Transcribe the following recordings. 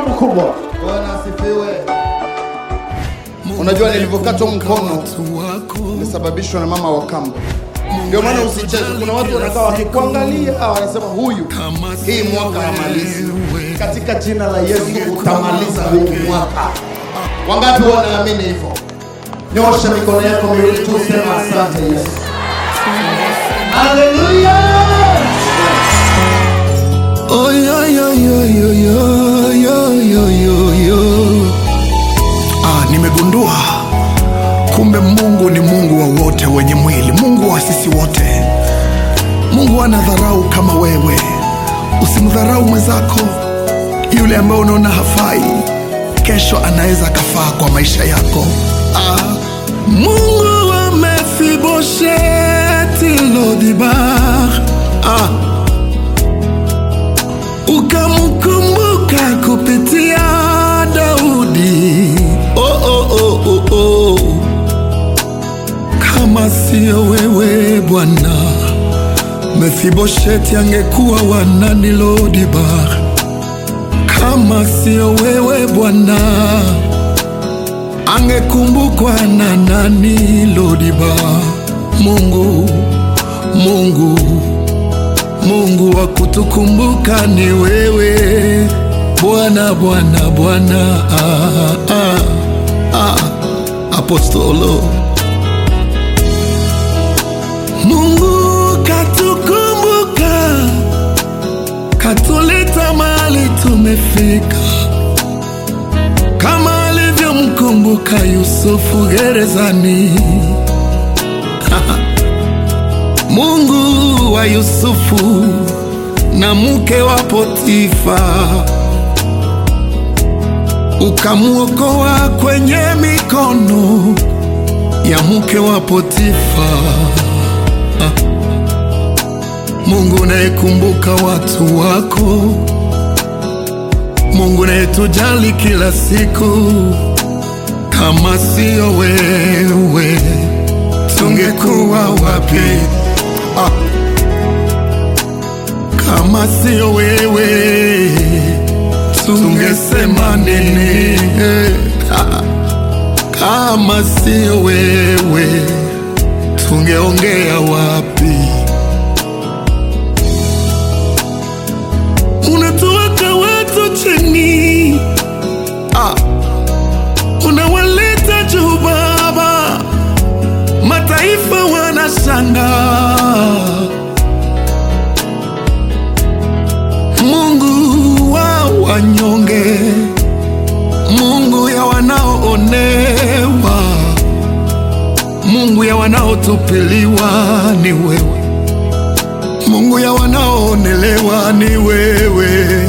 mkubwa. Bwana asifiwe. Unajua nilivyokatwa mkono ilisababishwa na mama wa kambo. Ndio maana usicheze. Kuna watu wanakaa wakikuangalia wanasema huyu hii mwaka hamalizi. Katika jina la Yesu utamaliza huu mwaka. Wangapi wanaamini hivyo? Nyosha mikono yako miwili tu, sema asante Yesu. Haleluya! Oh, yo, yo, yo, yo, yo, yo, yo, yo, yo. Ah, nimegundua kumbe Mungu ni Mungu wa wote wenye mwili, Mungu wa sisi wote. Mungu ana dharau kama wewe. Usimdharau mwenzako, yule ambaye unaona hafai, kesho anaweza akafaa kwa maisha yako. Ah, Mungu wa Mefibosheti Lodibar ah, ukamkumbuka kupitia Daudi. Oh, oh, oh, oh, oh. Kama sio wewe Bwana, Mefibosheti angekuwa wa nani Lodibar? Kama sio wewe Bwana, angekumbukwa na nani Lodibar? Mungu, Mungu Mungu wa kutukumbuka ni wewe Bwana, Bwana, Bwana. Ah, ah, ah. Apostolo Mungu katukumbuka, katuleta mahali tumefika, kama alivyomkumbuka Yusufu gerezani. Mungu wa Yusufu na mke wa Potifa, ukamwokoa kwenye mikono ya mke wa Potifa. Ah. Mungu unayekumbuka watu wako, Mungu unayetujali kila siku, kama sio wewe tungekuwa wapi? Ah. Kama sio wewe tungesema nini? Ah. Kama sio wewe tungeongea wapi? Unatuweka watu chini, ah. unawaleta juu Baba, mataifa wanashangaa. Mungu wa wanyonge, Mungu ya wanaoonewa, Mungu ya wanaotupiliwa ni wewe, Mungu ya wanaoonelewa ni wewe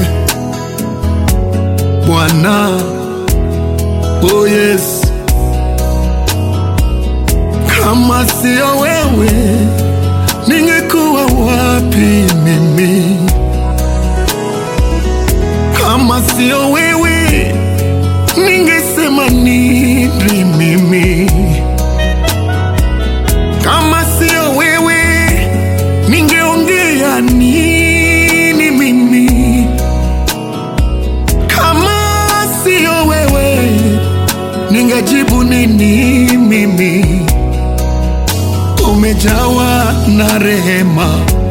Bwana. Oh yes, kama sio wewe ningekuwa wapi mimi? Kama sio wewe ningesema nini mimi? Kama sio wewe ningeongea nini mimi? Kama sio wewe ningejibu nini mimi? Umejawa na rehema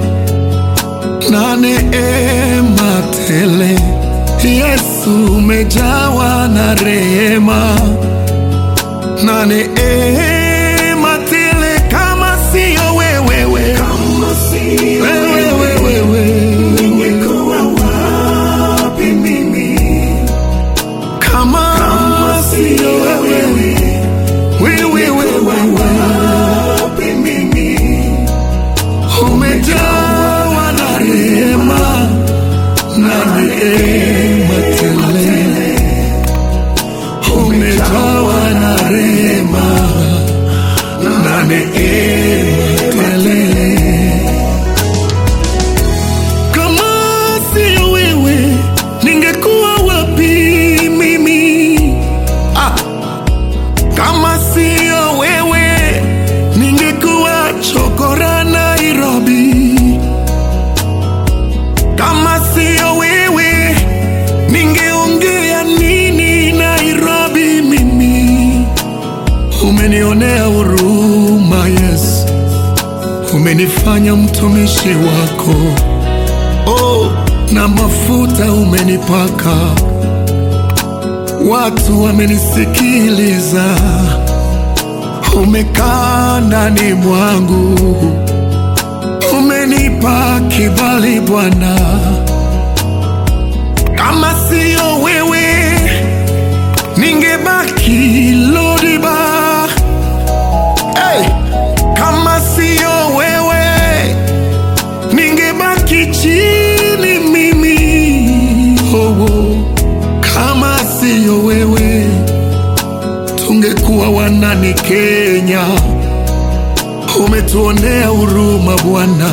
na neema tele. Yesu umejawa na rehema na neema tele, kama sio wewe wewe wewe wewe ningekuwa wapi mimi? Kama sio wewe wewe wewe wapi mimi? Umejawa na rehema na neema tele, umejawa na rehema umenionea huruma Yesu, umenifanya mtumishi wako. Oh, na mafuta umenipaka, watu wamenisikiliza, umekaa ndani mwangu, umenipa kibali Bwana. Kama siyo wewe ningebaki Lodiba. Hey! Kama siyo wewe ningebaki chini mimi. Oh, oh. Kama siyo wewe tungekuwa wanani Kenya. Umetuonea huruma Bwana,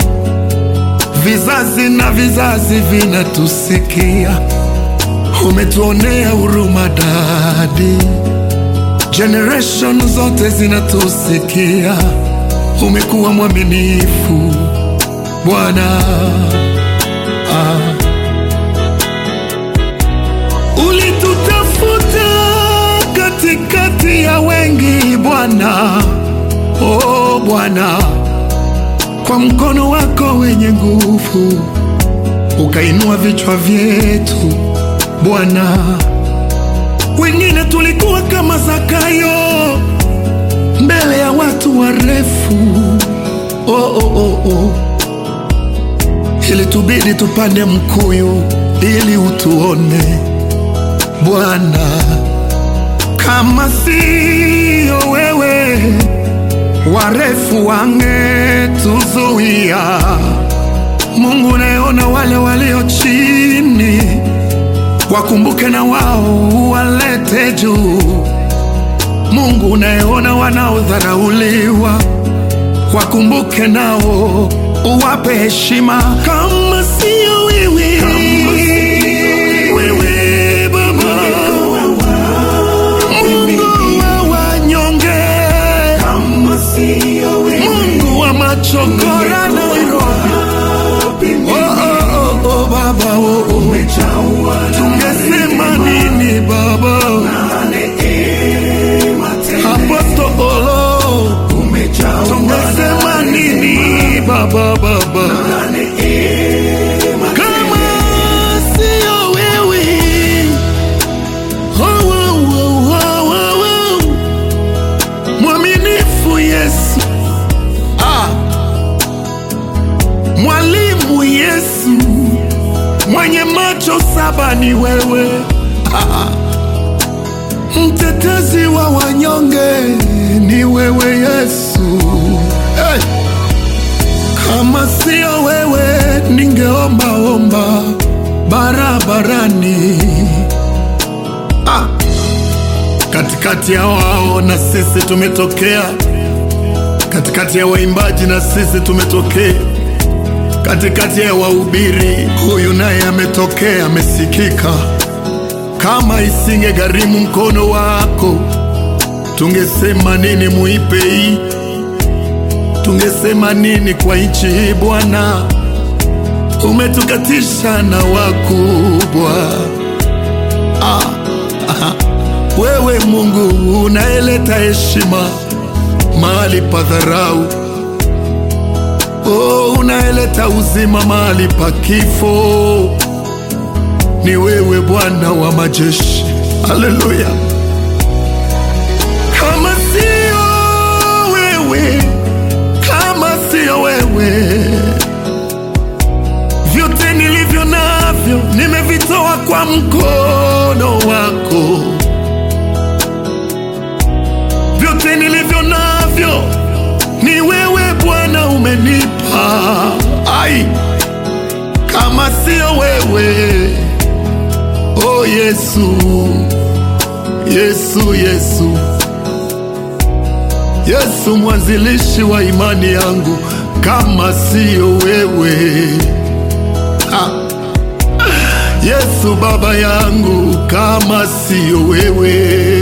vizazi na vizazi vinatusikia. Umetuonea huruma dadi, generation zote zinatusikia. Umekuwa mwaminifu Bwana. Ah. Ulitutafuta katikati ya wengi Bwana, oh Bwana, kwa mkono wako wenye nguvu ukainua vichwa vyetu Bwana. Wengine tulikuwa kama Zakayo mbele ya watu warefu, oh, oh, oh, oh. Ilitubidi tupande mkuyu ili utuone Bwana. Kama siyo wewe, warefu wangetuzuia. Mungu, naona wale walio chini, wakumbuke na wao walete juu. Mungu, unayeona wanaodharauliwa, wakumbuke nao uwape heshima. Kama siyo wewe, wewe Baba, Mungu wa wanyonge, Mungu wa machokora Nairobi. Oh, oh, oh, oh, Baba, oh, oh. Tungesema nini Baba? Apostolo, tungesema nini Baba, Baba? Kama sio wewe. Oh, oh, oh, oh, oh, oh. Mwaminifu Yesu, ah. Mwalimu Yesu, mwenye macho saba ni wewe ah. Mtetezi wa wanyonge ni wewe Yesu hey. Kama sio wewe ningeomba omba barabarani ah. Katikati ya wao na sisi tumetokea, katikati ya waimbaji na sisi tumetokea, katikati ya wahubiri huyu naye ametokea, amesikika. Kama isinge gharimu mkono wako, tungesema nini muipe hii? Tungesema nini kwa nchi hii Bwana? Umetukatisha na wakubwa ah, ah. Wewe Mungu unaeleta heshima mahali pa dharau, oh, unaeleta uzima mahali pa kifo. Ni wewe Bwana wa majeshi, haleluya. Kama sio wewe, kama sio wewe, vyote nilivyo navyo nimevitoa kwa mkono wako vyote nilivyo navyo ni wewe Bwana umenipa. Ai, kama sio wewe, oh Yesu, Yesu, Yesu, Yesu, mwanzilishi wa imani yangu, kama sio wewe ah. Yesu baba yangu, kama sio wewe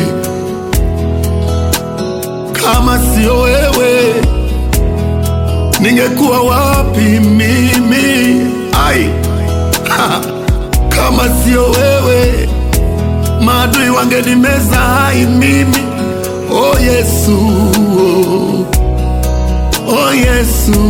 kama sio wewe ningekuwa wapi mimi? Ai, ha, kama sio wewe maadui wangenimeza hai mimi. oh Yesu, oh Yesu,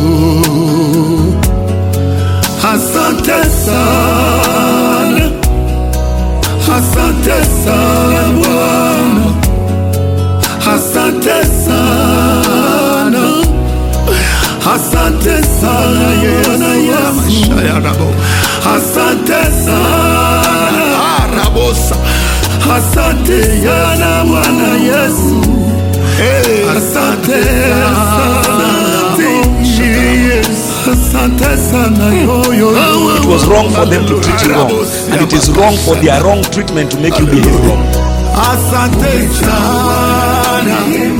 asante sana, asante sana Bwana, asante sana, asante sana Yesu, asante sana Arabosa. Asante sana Bwana Yesu, asante asante Yesu, asante sana yo yo yo. It was wrong for them to treat you wrong, and it is wrong for their wrong treatment to make you behave wrong. Asante sana,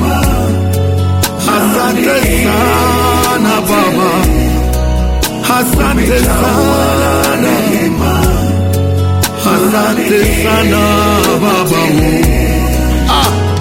asante sana Baba, asante sana, asante sana Baba. Ah.